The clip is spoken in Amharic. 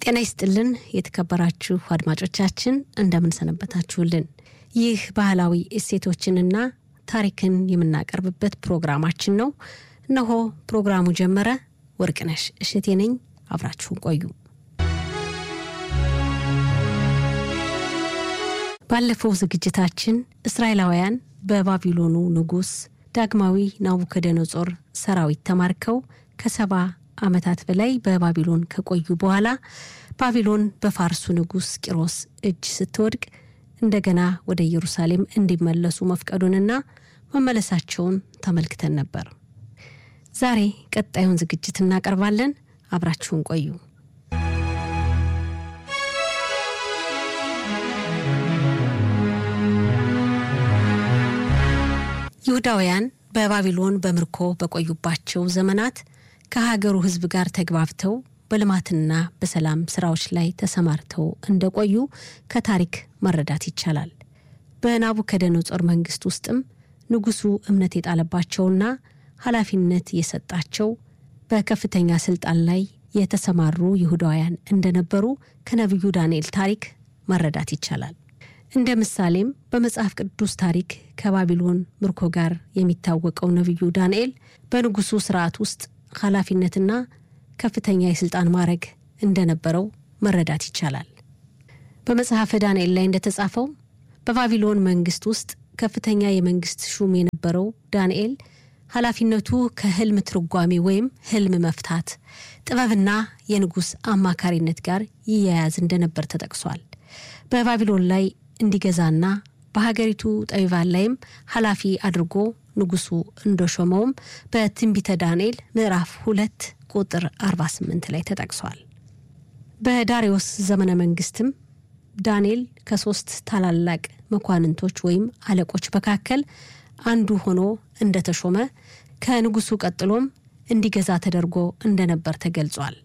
ጤና ይስጥልን የተከበራችሁ አድማጮቻችን እንደምንሰነበታችሁልን። ይህ ባህላዊ እሴቶችንና ታሪክን የምናቀርብበት ፕሮግራማችን ነው። እነሆ ፕሮግራሙ ጀመረ። ወርቅነሽ እሸቴ ነኝ። አብራችሁን ቆዩ። ባለፈው ዝግጅታችን እስራኤላውያን በባቢሎኑ ንጉሥ ዳግማዊ ናቡከደነጾር ሰራዊት ተማርከው ከሰባ ዓመታት በላይ በባቢሎን ከቆዩ በኋላ ባቢሎን በፋርሱ ንጉሥ ቂሮስ እጅ ስትወድቅ እንደገና ወደ ኢየሩሳሌም እንዲመለሱ መፍቀዱንና መመለሳቸውን ተመልክተን ነበር። ዛሬ ቀጣዩን ዝግጅት እናቀርባለን። አብራችሁን ቆዩ። ይሁዳውያን በባቢሎን በምርኮ በቆዩባቸው ዘመናት ከሀገሩ ሕዝብ ጋር ተግባብተው በልማትና በሰላም ስራዎች ላይ ተሰማርተው እንደቆዩ ከታሪክ መረዳት ይቻላል። በናቡከደነጾር መንግስት ውስጥም ንጉሱ እምነት የጣለባቸውና ኃላፊነት የሰጣቸው በከፍተኛ ስልጣን ላይ የተሰማሩ ይሁዳውያን እንደነበሩ ከነቢዩ ዳንኤል ታሪክ መረዳት ይቻላል። እንደ ምሳሌም በመጽሐፍ ቅዱስ ታሪክ ከባቢሎን ምርኮ ጋር የሚታወቀው ነቢዩ ዳንኤል በንጉሱ ስርዓት ውስጥ ኃላፊነትና ከፍተኛ የስልጣን ማዕረግ እንደነበረው መረዳት ይቻላል። በመጽሐፈ ዳንኤል ላይ እንደተጻፈው በባቢሎን መንግስት ውስጥ ከፍተኛ የመንግስት ሹም የነበረው ዳንኤል ኃላፊነቱ ከህልም ትርጓሜ ወይም ህልም መፍታት፣ ጥበብና የንጉሥ አማካሪነት ጋር ይያያዝ እንደነበር ተጠቅሷል። በባቢሎን ላይ እንዲገዛና በሀገሪቱ ጠቢባን ላይም ኃላፊ አድርጎ ንጉሱ እንደሾመውም በትንቢተ ዳንኤል ምዕራፍ ሁለት ቁጥር 48 ላይ ተጠቅሷል። በዳሪዮስ ዘመነ መንግስትም ዳንኤል ከሶስት ታላላቅ መኳንንቶች ወይም አለቆች መካከል አንዱ ሆኖ እንደተሾመ ከንጉሱ ቀጥሎም እንዲገዛ ተደርጎ እንደነበር ተገልጿል።